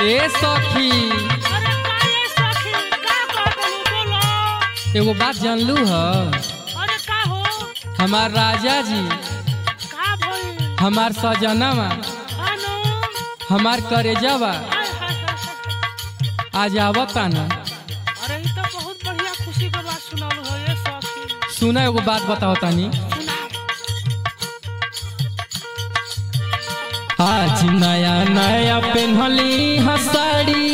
ए सखी अरे का ये सखी का कहतलू बोलो एगो बात जानलू ह अरे का हो हमार राजा जी का भइल हमार सजनावा हानो हमार करेजावा हाय हाय हाय हाय। आज आवता न अरे ई तो बहुत बढ़िया खुशी के बात सुनालू हो ये सखी सुना एगो बात बताओ तनी सुना आज नया नया पेन्हली हसाड़ी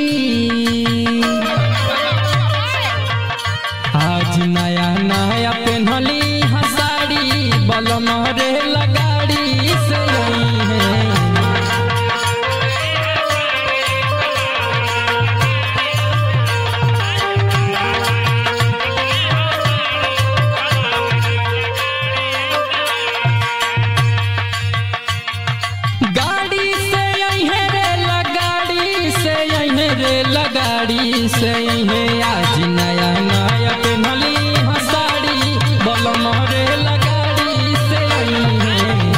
आज नया नया पेन्हली हसाड़ी बलम रे लगाड़ी से आई है गाड़ी से अहे रे लगाड़ी से अहे रे लगाड़ी से अहे आज नया नया पेन्हली हसाड़ी बलम रे लगाड़ी से अहे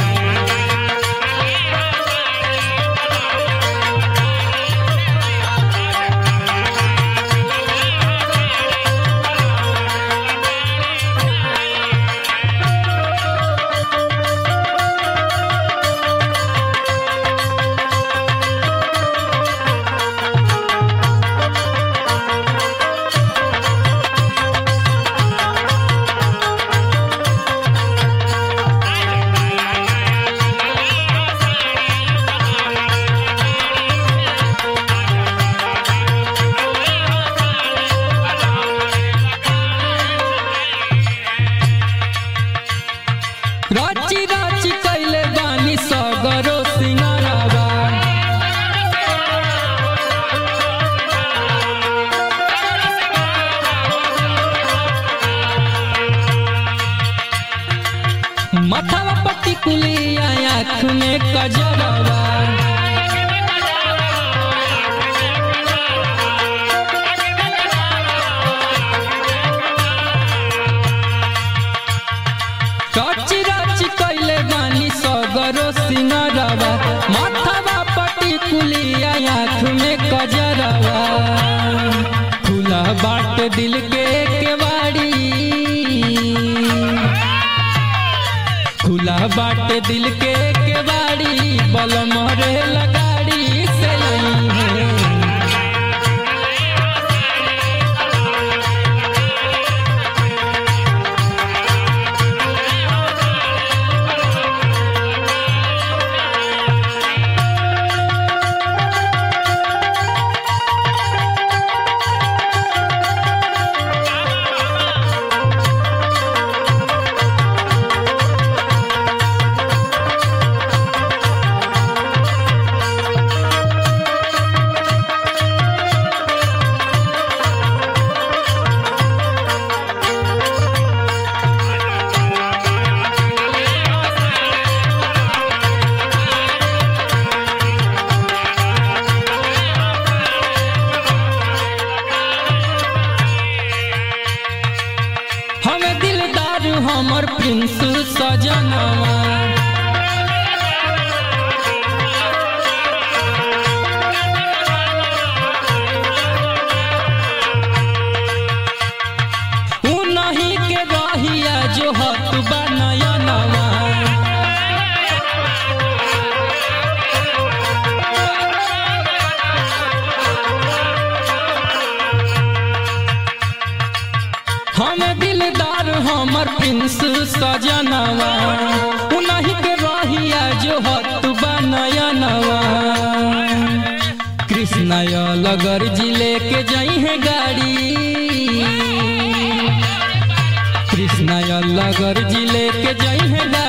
राची राची कैले बानी सगरो सिंगारावा माथावा पट्टी कुलिया आँख में कजरवा राची राची कैले बानी सगरो सिंगारावा माथावा पट्टी कुलिया आँख में कजरवा खुला बाट दिल के केवाड़ी खुला बाट दिल के केवाड़ी बलम रे लगाड़ी से आई है हम दिलदार हमर प्रिंस सजनवा उ नहीं के रहिया जो हत बनयनवा हम दिलदार हमर प्रिंस सजनवा उन्हीं के रहिया जो हत बनयनवा कृष्ण लगर जिले के जई है गाड़ी कृष्ण लगर जिले के जई है